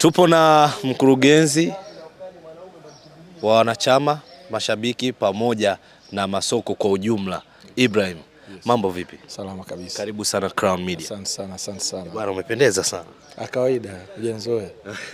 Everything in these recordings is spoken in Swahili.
Tupo na mkurugenzi wa wanachama, mashabiki pamoja na masoko kwa ujumla. Ibrahim, mambo vipi? Salama kabisa. Karibu sana Crown Media. Asante sana, asante sana. Bwana, umependeza sana. Ah, kawaida hujanzoea?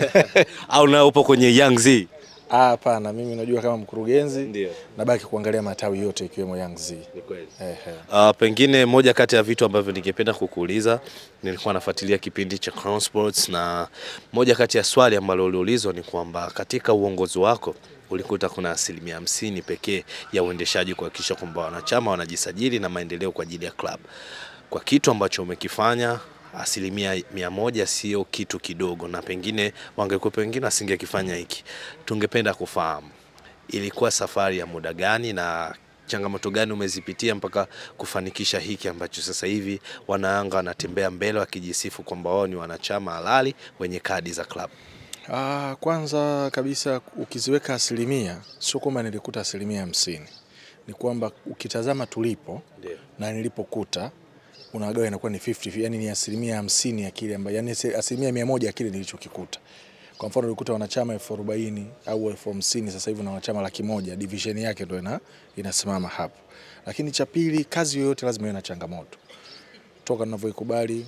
Au nao upo kwenye Young Z? Ah, hapana, mimi najua kama mkurugenzi Ndio. nabaki kuangalia matawi yote ikiwemo Young Z. Ni kweli. Ehe. Uh, pengine moja kati ya vitu ambavyo ningependa kukuuliza, nilikuwa nafuatilia kipindi cha Crown Sports na moja kati ya swali ambalo uliulizwa ni kwamba katika uongozi wako ulikuta kuna asilimia hamsini pekee ya uendeshaji kuhakikisha kwamba wanachama wanajisajili na maendeleo kwa ajili ya club. Kwa kitu ambacho umekifanya asilimia mia moja sio kitu kidogo, na pengine wangekuwa wengine asingekifanya hiki. Tungependa kufahamu ilikuwa safari ya muda gani na changamoto gani umezipitia mpaka kufanikisha hiki ambacho sasa hivi wanayanga wanatembea mbele wakijisifu kwamba wao ni wanachama halali wenye kadi za klabu. Ah, kwanza kabisa ukiziweka asilimia sio kwamba nilikuta asilimia hamsini, ni kwamba ukitazama tulipo Ndio. na nilipokuta unagawa inakuwa ni 50, yani ni asilimia hamsini ya kile ambayo, yani asilimia mia moja ya kile nilichokikuta. Kwa mfano ulikuta wanachama elfu arobaini au elfu hamsini sasa hivi na wanachama laki moja division yake ndo ina, inasimama hapo. Lakini cha pili, kazi yoyote lazima iwe na changamoto. Toka tunavyoikubali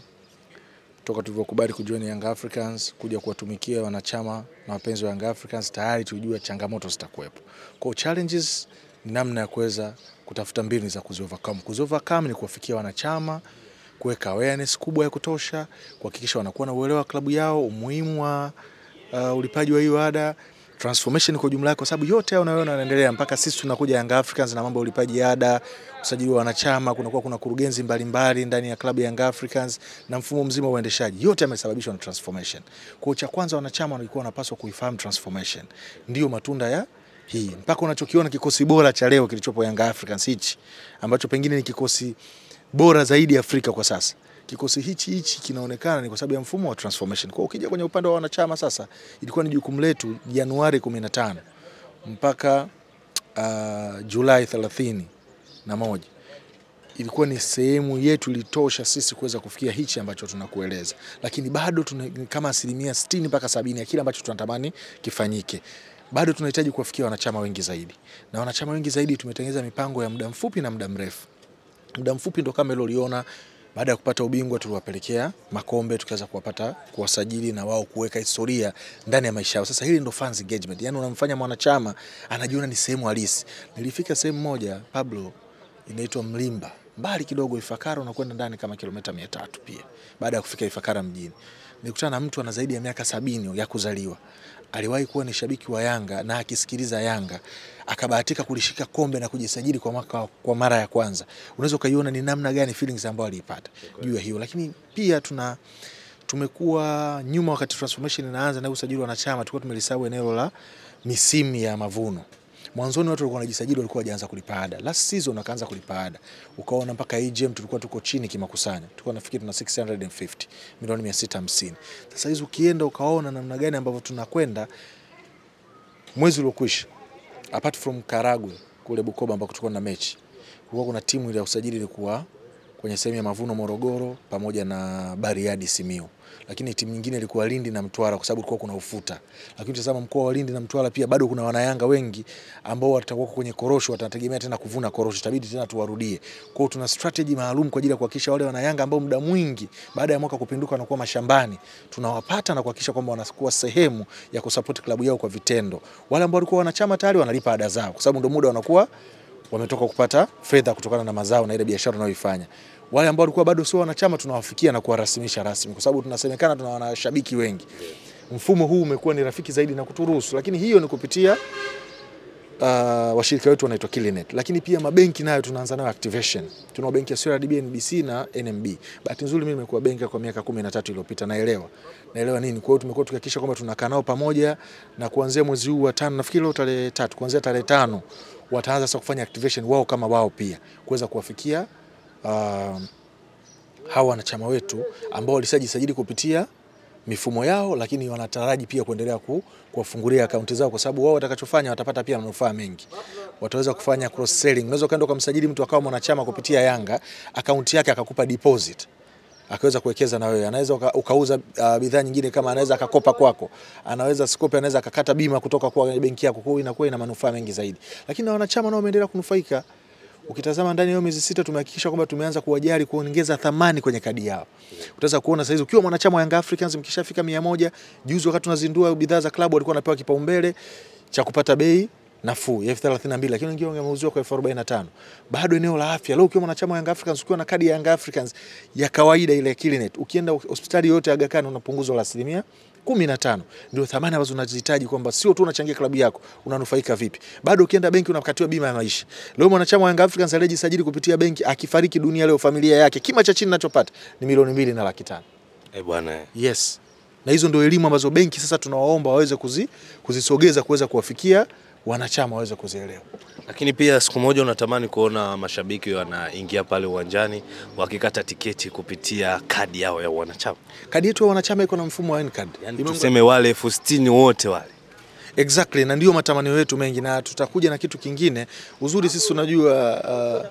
toka tulivyokubali kujoin Young Africans kuja kuwatumikia wanachama na wapenzi wa Young Africans, tayari tulijua changamoto zitakuwepo. Kwa hiyo challenges ni namna ya kuweza kutafuta mbinu za kuziovercome. Kuziovercome ni kuwafikia wanachama, kuweka awareness kubwa ya kutosha, kuhakikisha wanakuwa na uelewa wa klabu yao, umuhimu wa uh, ulipaji wa hiyo ada transformation kwa jumla yake, kwa sababu yote hayo unayoona yanaendelea mpaka sisi tunakuja Young Africans na mambo ya ulipaji ada, usajili wa wanachama, kunakuwa kuna kurugenzi mbalimbali ndani ya klabu ya Young Africans na mfumo mzima wa uendeshaji, yote yamesababishwa na transformation. Kwa hiyo cha kwanza wanachama walikuwa wanapaswa kuifahamu transformation, ndio matunda ya hii mpaka unachokiona kikosi bora cha leo kilichopo Young Africans hichi ambacho pengine ni kikosi bora zaidi Afrika kwa sasa. Kikosi hichi hichi kinaonekana ni kwa sababu ya mfumo wa transformation. Kwa hiyo ukija kwenye upande wa wanachama sasa, ilikuwa ni jukumu letu Januari 15 mpaka uh, Julai 30 na moja ilikuwa ni sehemu yetu ilitosha sisi kuweza kufikia hichi ambacho tunakueleza, lakini bado tuna kama asilimia 60 mpaka sabini ya kile ambacho tunatamani kifanyike. Bado tunahitaji kuwafikia wanachama wengi zaidi, na wanachama wengi zaidi tumetengeneza mipango ya muda mfupi na muda mrefu. Muda mfupi ndo kama ile uliona baada ya kupata ubingwa tuliwapelekea makombe tukaweza kuwapata kuwasajili na wao kuweka historia ndani ya maisha yao. Sasa hili ndo fans engagement, yani unamfanya mwanachama anajiona ni sehemu halisi. Nilifika sehemu moja Pablo, inaitwa Mlimba, mbali kidogo Ifakara, unakwenda ndani kama kilomita mia tatu pia. Baada ya kufika Ifakara mjini, nilikutana na mtu ana zaidi ya miaka sabini ya kuzaliwa aliwahi kuwa ni shabiki wa Yanga na akisikiliza Yanga akabahatika kulishika kombe na kujisajili kwa, maka, kwa mara ya kwanza. Unaweza ukaiona ni namna gani feelings ambayo aliipata juu ya hiyo, lakini pia tuna tumekuwa nyuma wakati transformation inaanza na usajili wa wanachama, tulikuwa tumelisahau eneo la misimu ya mavuno. Mwanzoni watu walikuwa wanajisajili, walikuwa wajaanza kulipa ada. Last season wakaanza kulipa ada, ukaona mpaka AGM tulikuwa tuko chini kimakusanyo, tulikuwa nafikiri tuna 650 milioni 650. Sasa hizi ukienda ukaona namna gani ambavyo tunakwenda, mwezi uliokwisha, apart from Karagwe kule Bukoba ambako tulikuwa na mechi, kulikuwa kuna timu ile ya usajili ilikuwa kwenye sehemu ya Mavuno Morogoro pamoja na Bariadi Simiu, lakini timu nyingine ilikuwa Lindi na Mtwara kwa sababu kulikuwa kuna ufuta. Lakini tazama mkoa wa Lindi na Mtwara pia bado kuna wanayanga wengi ambao watakuwa kwenye korosho, watategemea tena kuvuna korosho, itabidi tena tuwarudie. Kwa hiyo tuna strategy maalum kwa ajili ya kuhakikisha wale wanayanga ambao muda mwingi baada ya mwaka kupinduka wanakuwa mashambani, tunawapata na kuhakikisha kwamba wanakuwa sehemu ya kusupport klabu yao kwa vitendo. Wale ambao walikuwa wanachama tayari wanalipa ada zao, kwa sababu ndio muda wanakuwa wametoka kupata fedha kutokana na mazao na ile biashara wanayoifanya. Wale ambao walikuwa bado sio wanachama tunawafikia na kuwarasimisha rasmi, kwa sababu tunasemekana tuna wanashabiki wengi. Mfumo huu umekuwa ni rafiki zaidi na kuturuhusu, lakini hiyo ni kupitia uh, washirika wetu wanaitwa Kilinet, lakini pia mabenki nayo tunaanza nayo activation. Tuna benki ya CRDB, NBC na NMB. Bahati nzuri mimi nimekuwa benki kwa miaka 13 iliyopita, naelewa naelewa nini. Kwa hiyo tumekuwa tukihakikisha kwamba tunakaa nao pamoja, na kuanzia mwezi huu wa tano, nafikiri leo tarehe tatu, kuanzia tarehe tano wataanza sasa kufanya activation wao kama wao pia kuweza kuwafikia uh, hawa wanachama wetu ambao walishajisajili kupitia mifumo yao, lakini wanataraji pia kuendelea ku, kuwafungulia akaunti zao, kwa sababu wao watakachofanya watapata pia manufaa mengi. Wataweza kufanya cross selling. Unaweza ukaenda ukamsajili mtu akawa mwanachama kupitia Yanga, akaunti yake akakupa deposit akaweza kuwekeza na wewe, anaweza uka, ukauza uh, bidhaa nyingine, kama anaweza akakopa kwako, anaweza sikope, anaweza akakata bima kutoka kwa benki yako, kwa hiyo inakuwa ina manufaa mengi zaidi, lakini na wanachama nao wameendelea kunufaika. Ukitazama ndani ya hiyo miezi sita tumehakikisha kwamba tumeanza kuwajali kuongeza thamani kwenye kadi yao. Utaweza kuona saizi ukiwa mwanachama wa Young Africans mkishafika mia moja, juzi wakati tunazindua bidhaa za klabu walikuwa wanapewa kipaumbele cha kupata bei nafuu ya elfu thelathini na mbili lakini wengine wameuziwa kwa elfu arobaini na tano. Bado eneo la afya leo, ukiwa mwanachama wa Young Africans ukiwa na kadi ya Young Africans ya kawaida ile ya Kilinet, ukienda hospitali yote ya Aga Khan una punguzo la asilimia kumi na tano. Ndio thamani ambazo unazihitaji kwamba sio tu unachangia klabu yako, unanufaika vipi. Bado ukienda benki unakatiwa bima ya maisha. Leo mwanachama wa Young Africans aliyejisajili kupitia benki akifariki dunia leo, familia yake kima cha chini anachopata ni milioni mbili na laki tano. Eh bwana, Yes, na hizo ndio elimu ambazo benki sasa tunawaomba waweze kuzi, kuzisogeza kuweza kuwafikia wanachama waweze kuzielewa. lakini pia siku moja unatamani kuona mashabiki wanaingia pale uwanjani wakikata tiketi kupitia kadi yao ya wanachama, Kadi yetu ya wanachama iko na mfumo wa N-card. yani Imeunga- tuseme wale elfu sitini wote wale Exactly, na ndio matamanio yetu mengi, na tutakuja na kitu kingine. Uzuri sisi unajua, uh,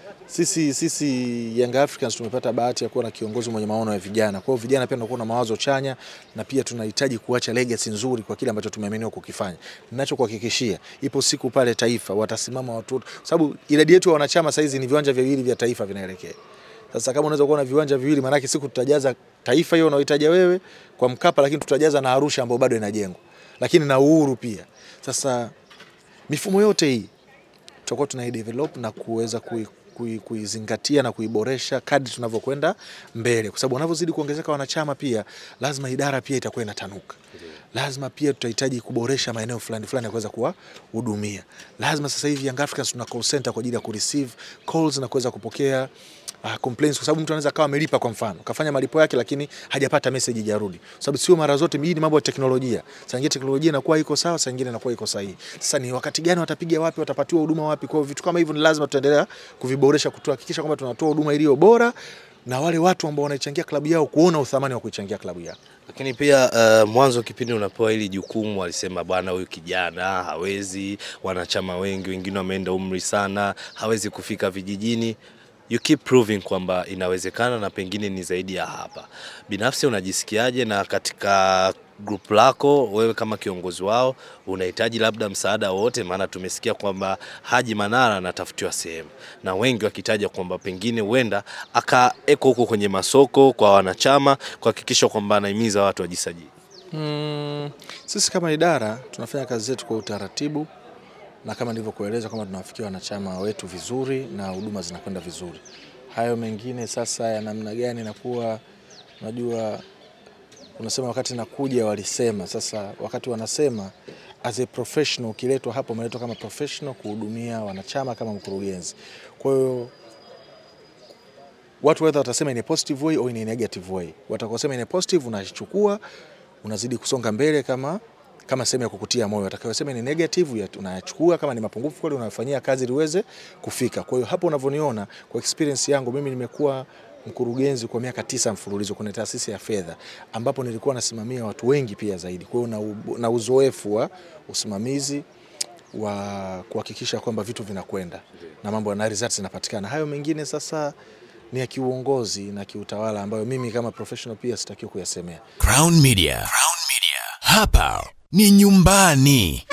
sisi sisi Young Africans tumepata bahati ya kuwa na kiongozi mwenye maono ya vijana. Kwa hiyo vijana pia tunakuwa na mawazo chanya, na pia tunahitaji kuacha legacy nzuri kwa kile ambacho tumeaminiwa kukifanya. Ninachokuhakikishia, ipo siku pale Taifa watasimama watu, wote, kwa sababu idadi yetu ya wanachama saizi ni viwanja viwili vya Taifa vinaelekea sasa kama unaweza kuwa na viwanja viwili, maanake siku tutajaza Taifa hiyo unaohitaja wewe kwa Mkapa, lakini tutajaza na Arusha ambayo bado inajengwa, lakini na Uhuru pia. Sasa mifumo yote hii tutakuwa tunaidevelop na kuweza kui kui- kuizingatia na kuiboresha kadri tunavyokwenda mbele, kwa sababu wanavyozidi kuongezeka wanachama, pia lazima idara pia itakuwa inatanuka. Lazima pia tutahitaji kuboresha maeneo fulani fulani ya kuweza kuwahudumia. Lazima sasa hivi Young Africans tuna call center kwa ajili ya kureceive calls na kuweza kupokea uh, complaints kwa sababu mtu anaweza akawa amelipa kwa mfano kafanya malipo yake lakini hajapata message ijarudi, kwa sababu sio mara zote. Hii ni mambo ya teknolojia, saa nyingine teknolojia inakuwa iko sawa, saa nyingine inakuwa iko sahihi. Sasa ni wakati gani watapiga wapi, watapatiwa huduma wapi? Kwa hiyo vitu kama hivyo ni lazima tutaendelea kuviboresha, kuhakikisha kwamba tunatoa huduma iliyo bora na wale watu ambao wanaichangia klabu yao kuona uthamani wa kuichangia klabu yao. Lakini pia uh, mwanzo kipindi unapewa hili jukumu walisema bwana, huyu kijana hawezi, wanachama wengi wengine wameenda umri sana, hawezi kufika vijijini. You keep proving kwamba inawezekana na pengine ni zaidi ya hapa. Binafsi unajisikiaje? Na katika group lako wewe kama kiongozi wao unahitaji labda msaada wote? Maana tumesikia kwamba Haji Manara anatafutiwa sehemu na wengi wakitaja kwamba pengine huenda akaeko huko kwenye masoko kwa wanachama kuhakikisha kwamba anahimiza watu wajisajili. Mm, sisi kama idara tunafanya kazi zetu kwa utaratibu na kama nilivyokueleza kwamba tunawafikia wanachama wetu vizuri na huduma zinakwenda vizuri. Hayo mengine sasa ya namna gani inakuwa, unajua unasema wakati nakuja walisema. Sasa wakati wanasema as a professional, ukiletwa hapo umeletwa kama professional kuhudumia wanachama kama mkurugenzi. Kwa hiyo watu whether watasema in a positive way au in a negative way. Watakosema in a positive unachukua unazidi kusonga mbele kama kama sehemu ya kukutia moyo. Watakayosema ni negative ya- unayachukua kama ni mapungufu kweli unafanyia kazi ili uweze kufika. Kwa hiyo hapo unavyoniona, kwa experience yangu mimi nimekuwa mkurugenzi kwa miaka tisa mfululizo kwenye taasisi ya fedha ambapo nilikuwa nasimamia watu wengi pia zaidi. Kwa hiyo na, u- na uzoefu wa usimamizi wa kuhakikisha kwamba vitu vinakwenda na mambo na results zinapatikana. Hayo mengine sasa ni ya kiuongozi na kiutawala ambayo mimi kama professional pia sitakiwi kuyasemea. Crown Media. Crown Media. Hapa ni nyumbani.